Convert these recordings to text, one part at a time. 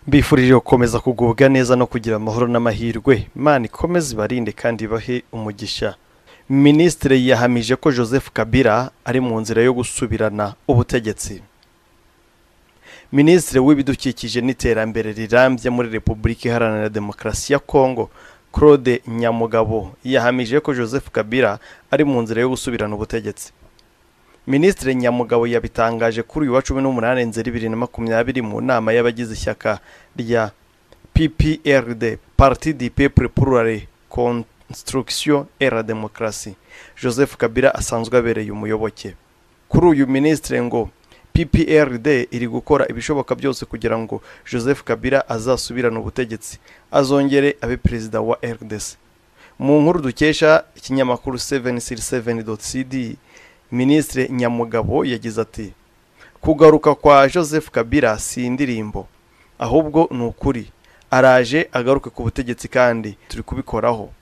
mbifurije gukomeza kugubwa neza no kugira amahoro n'amahirwe imana ikomeze ibarinde kandi ibahe umugisha minisitiri yahamije ko joseph kabila ari mu nzira yo gusubirana ubutegetsi minisitiri w'ibidukikije n'iterambere rirambye muri repubulika iharanira demokarasi ya kongo claude nyamugabo yahamije ko joseph kabila ari mu nzira yo gusubirana ubutegetsi minisitiri nyamugabo yabitangaje kuri uyu wa cumi n'umunani nzeri bibiri na makumyabiri mu nama y'abagize ishyaka rya pprd parti du peuple plurale construction et la démocratie joseph kabila asanzwe abereye umuyoboke kuri uyu minisitiri ngo pprd iri gukora ibishoboka byose kugira ngo joseph kabila azasubirane ubutegetsi azongere abe perezida wa rdc mu nkuru dukesha ikinyamakuru 767.cd minisitiri nyamugabo yagize ati kugaruka kwa joseph kabila si indirimbo ahubwo ni ukuri araje agaruke ku butegetsi kandi turi kubikoraho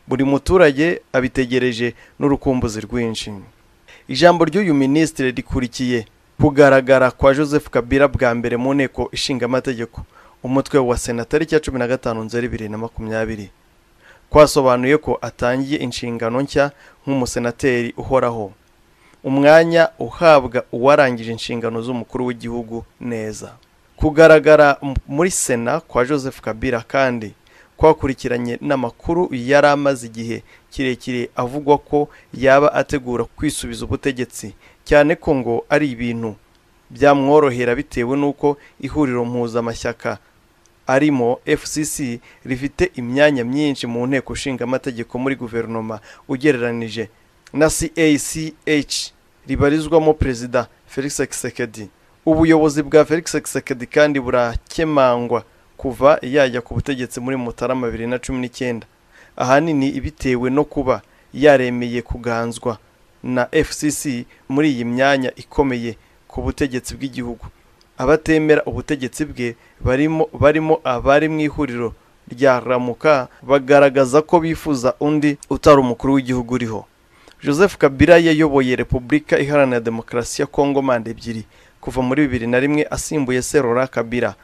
buri muturage abitegereje n'urukumbuzi rwinshi ijambo ry'uyu minisitiri rikurikiye kugaragara kwa joseph kabila bwa mbere mu nteko ishingamategeko umutwe wa sena tariki ya cumi na gatanu nzeri bibiri na makumyabiri kwasobanuye ko atangiye inshingano nshya nk'umusenateri uhoraho umwanya uhabwa uwarangije inshingano z'umukuru w'igihugu neza kugaragara muri sena kwa joseph kabila kandi kwakurikiranye n'amakuru yari amaze igihe kirekire avugwa ko yaba ategura kwisubiza ubutegetsi cyane ko ngo ari ibintu byamworohera bitewe n'uko ihuriro mpuzamashyaka arimo fcc rifite imyanya myinshi mu nteko nshingamategeko muri guverinoma ugereranije na CACH ribarizwamo perezida felix Tshisekedi ubuyobozi bwa felix Tshisekedi kandi burakemangwa kuva yajya ku butegetsi muri mutarama bibiri na cumi n'icyenda ahanini bitewe no kuba yaremeye kuganzwa na fcc muri iyi myanya ikomeye ku butegetsi bw'igihugu abatemera ubutegetsi bwe barimo barimo abari mu ihuriro rya ramuka bagaragaza ko bifuza undi utari umukuru w'igihugu uriho joseph kabila yayoboye repubulika iharanira demokarasi ya kongo manda ebyiri kuva muri bibiri na rimwe asimbuye serora kabila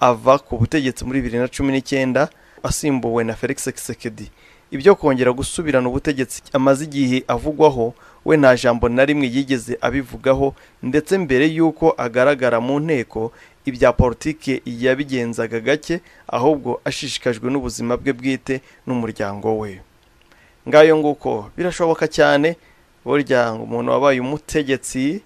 ava ku butegetsi muri bibiri na cumi n'icyenda asimbuwe na felix kisekedi ibyo kongera gusubirana ubutegetsi amaze igihe avugwaho we nta jambo na rimwe yigeze abivugaho ndetse mbere y'uko agaragara mu nteko ibya politiki yabigenzaga gake ahubwo ashishikajwe n'ubuzima bwe bwite n'umuryango we ngayo nguko birashoboka cyane burya umuntu wabaye umutegetsi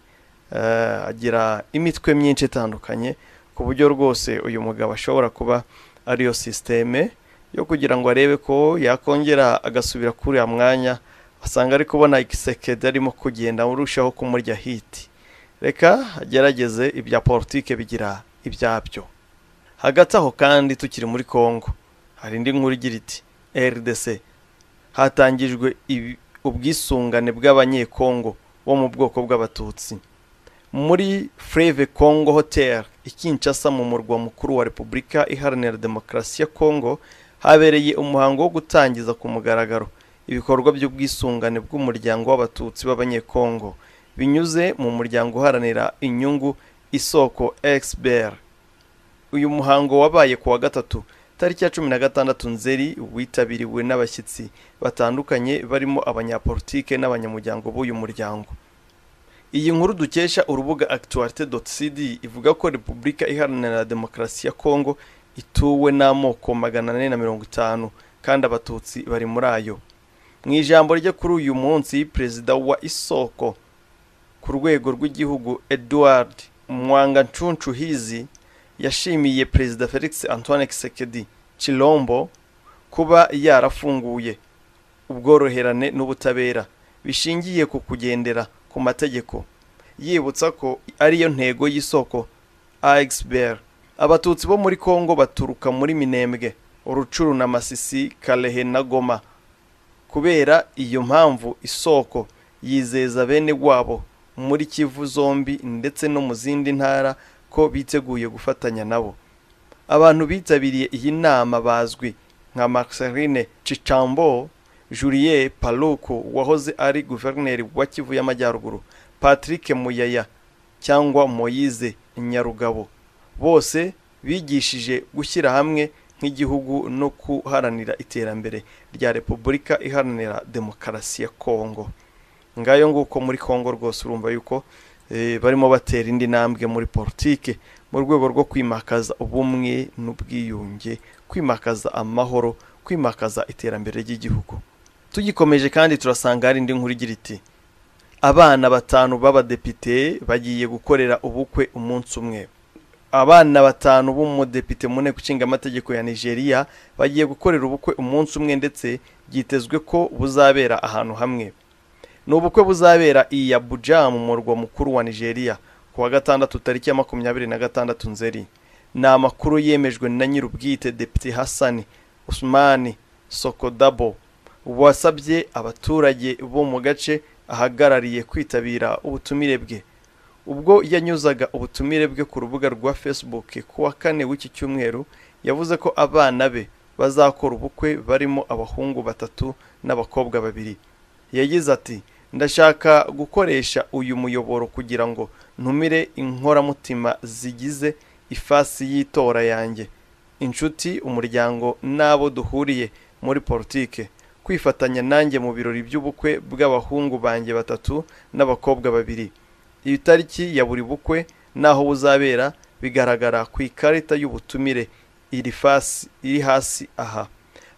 agira imitwe myinshi itandukanye ku buryo rwose uyu mugabo ashobora kuba ariyo sisiteme yo kugira ngo arebe ko yakongera agasubira kuri uriya mwanya asanga ari kubona igisekedi arimo kugenda urushaho kumurya hiti reka agerageze ibya politike bigira ibyabyo hagati aho kandi tukiri muri congo hari indi nkuru igira iti rdc hatangijwe ubwisungane bw'abanyekongo bo mu bwoko bw'abatutsi muri freve congo hotel ikinshasa mu murwa mukuru wa repubulika iharanira demokarasi ya congo habereye umuhango wo gutangiza ku mugaragaro ibikorwa by'ubwisungane bw'umuryango w'abatutsi b'abanyekongo binyuze mu muryango uharanira inyungu isoko expert uyu muhango wabaye ku wa gatatu tariki ya cumi na gatandatu nzeri witabiriwe n'abashyitsi batandukanye barimo abanyapolitike n'abanyamuryango b'uyu muryango iyi nkuru dukesha urubuga actualite cd ivuga ko repubulika iharanira demokarasi ya kongo ituwe n'amoko magana ane na mirongo itanu kandi abatutsi bari muri ayo mu ijambo rye kuri uyu munsi perezida wa isoko ku rwego rw'igihugu edouard hizi yashimiye perezida felix antoine kisekedi Chilombo kuba yarafunguye ubworoherane n'ubutabera bishingiye ku kugendera ku mategeko yibutsa ko ariyo ntego y'isoko axbert abatutsi bo muri congo baturuka muri minembwe urucuru na masisi karehe na goma kubera iyo mpamvu isoko yizeza bene wabo muri kivu zombi ndetse no mu zindi ntara ko biteguye gufatanya nabo abantu bitabiriye iyi nama bazwi nka marceline cicambo julie paluku wahoze ari guverineri wa kivu y'amajyaruguru patrick muyaya cyangwa moyize nyarugabo bose bigishije gushyira hamwe nk'igihugu no guharanira iterambere rya repubulika iharanira demokarasi ya kongo ngayo nguko muri kongo rwose urumva yuko eh, barimo batera indi ntambwe muri politike mu rwego rwo kwimakaza ubumwe n'ubwiyunge kwimakaza amahoro kwimakaza iterambere ry'igihugu tugikomeje kandi turasanga hari indi nkuru igira iti abana batanu b'abadepite bagiye gukorera ubukwe umunsi umwe abana batanu b'umudepite mu nteko ishinga amategeko ya nigeria bagiye gukorera ubukwe umunsi umwe ndetse byitezwe ko buzabera ahantu hamwe ni ubukwe buzabera i abuja mu murwa mukuru wa nigeria ku wa gatandatu tariki ya makumyabiri na gatandatu nzeri ni amakuru yemejwe na nyir'ubwite depite hasani usumani sokodabo wasabye abaturage bo mu gace ahagarariye kwitabira ubutumire bwe ubwo yanyuzaga ubutumire bwe ku rubuga rwa facebook ku wa kane w'iki cyumweru yavuze ko abana be bazakora ubukwe barimo abahungu batatu n'abakobwa babiri yagize ati ndashaka gukoresha uyu muyoboro kugira ngo ntumire inkoramutima zigize ifasi y'itora yanjye inshuti umuryango n'abo duhuriye muri politike kwifatanya nanjye mu birori by'ubukwe bw'abahungu banjye batatu n'abakobwa babiri iyi tariki ya buri bukwe n'aho buzabera bigaragara ku ikarita y'ubutumire iri fasi iri hasi aha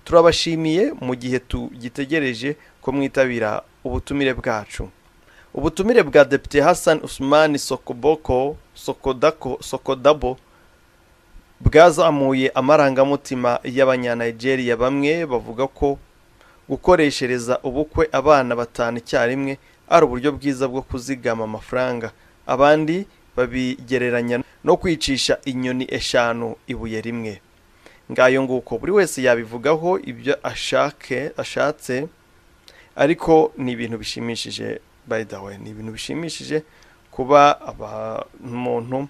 turabashimiye mu gihe tugitegereje ko mwitabira ubutumire bwacu ubutumire bwa depite hassan usumani sokoboko sokodako sokodabo bwazamuye amarangamutima y'abanyanigeria bamwe bavuga ko gukoreshereza ubukwe abana batanu icyarimwe ari uburyo bwiza bwo kuzigama amafaranga abandi babigereranya no kwicisha inyoni eshanu ibuye rimwe ngayo nguko buri wese yabivugaho ibyo ashake ashatse ariko ni ibintu bishimishije by the way ni ibintu bishimishije kuba umuntu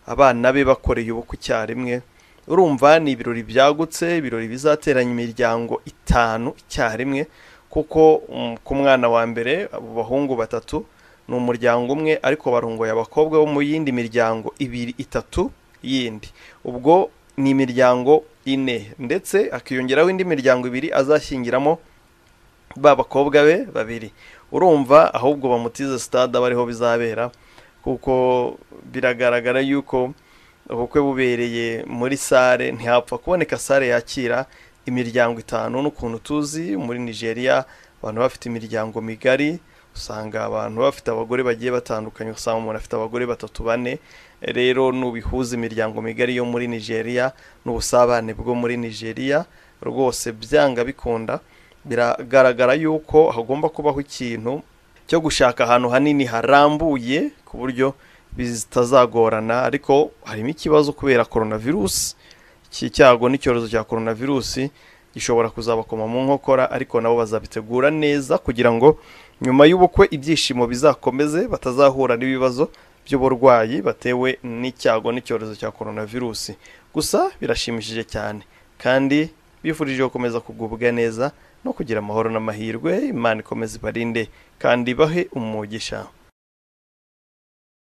abana be bakoreye ubukwe icyarimwe urumva ni ibirori byagutse ibirori bizateranya imiryango itanu icyarimwe kuko ku mwana wa mbere abo bahungu batatu ni umuryango umwe ariko barungoye abakobwa bo mu yindi miryango ibiri itatu yindi ubwo ni imiryango ine ndetse akiyongeraho indi miryango ibiri azashyingiramo ba bakobwa be babiri urumva ahubwo bamutize sitade aba ariho bizabera kuko biragaragara yuko ubukwe bubereye muri sare ntihapfa kuboneka sare yakira imiryango itanu n'ukuntu tuzi muri nigeria abantu bafite imiryango migari usanga abantu bafite abagore bagiye batandukanye usanga umuntu afite abagore batatu bane rero nubihuza imiryango migari yo muri nigeria n'ubusabane bwo muri nigeria rwose byanga bikunda biragaragara yuko hagomba kubaho ikintu cyo gushaka ahantu hanini harambuye ku buryo bitazagorana ariko harimo ikibazo kubera coronavirusi iki cyago n'icyorezo cya coronavirusi gishobora kuzabakoma mu nkokora ariko nabo bazabitegura neza kugira ngo nyuma y'ubukwe ibyishimo bizakomeze batazahura n'ibibazo by'uburwayi batewe n'icyago n'icyorezo cya coronavirusi gusa birashimishije cyane kandi bifurije gukomeza kugubwa neza no kugira amahoro n'amahirwe imana ikomeze ibarinde kandi bahe umugisha